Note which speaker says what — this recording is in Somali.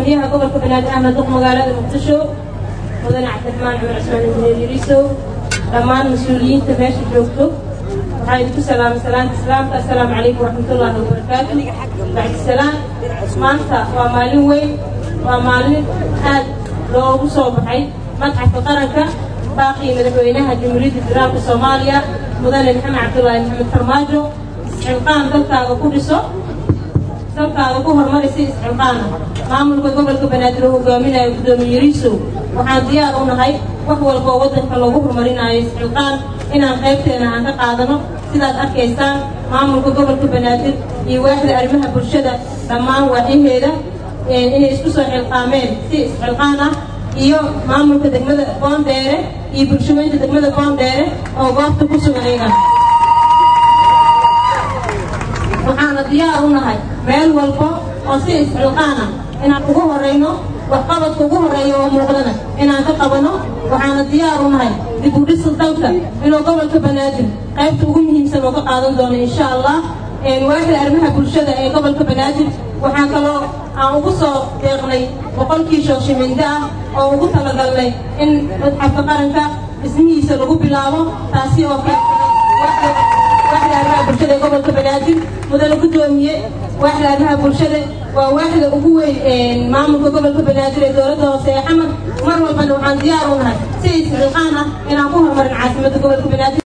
Speaker 1: gudoomiyaha gobolka banaadir ahmed duq magaalada muqdisho mudane cabdiraxmaan cumar cismaan injineer yariisow dhammaan mas-uuliyiinta meesha joogto waxaa idinku salaamay salaanta islaamka assalaamu calaykum waraxmatullaahi wabarakaatu bacdisalaam maanta waa maalin weyn waa maalin aad loogu soo baxay madxafka qaranka baaqii madaxweynaha jamhuuriyadda federaalka soomaaliya mudane maxamed cabdullaahi maxamed farmaajo isxilqaan dalkaaga ku dhiso dalkaaga ku horumaraysa isxilqaana maamulka gobolka banaadir oo hogaaminayo gudoomiye yariisow waxaan diyaar u nahay wax walba oo waddanka loogu horumarinayo isxilqaan inaan qaybteena aan ka qaadano sidaad arkaysaan maamulka gobolka banaadir iyo waaxda arrimaha bulshada dhammaan waaxyaheeda inay isku soo xilqaameen si isxilqaan ah iyo maamulka degmada boondheere iyo bulshaweynta degmada boondheere oo goobta ku sugan iyagan waxaana diyaar u nahay meel walba oo si isxilqaana inaan ugu horayno waxqabadka ugu horeeya oo muuqdana inaan ka qabano waxaana diyaar u nahay dib u dhisa dalka inuu gobolka banaadir qaybta ugu muhiimsan oo ka qaadan doono insha allah waaxda arrimaha bulshada ee gobolka banaadir waxaa kaloo aan ugu soo deeqnay boqolkii shooshimindo ah oo ugu talagalnay in madxafka qaranka dhismihiisa lagu bilaabo taasi oo waaxda arrimaha bulshada ee gobolka banaadir mudane gudoomiye waaxda arrimaha bulshada waa waaxda ugu weyn maamulka gobolka banaadir ee dowladda hoose ee xamar mar walbana waxaan diyaar u nahay si isxilqaan ah inaan ku horumarin caasimadda gobolka banaadir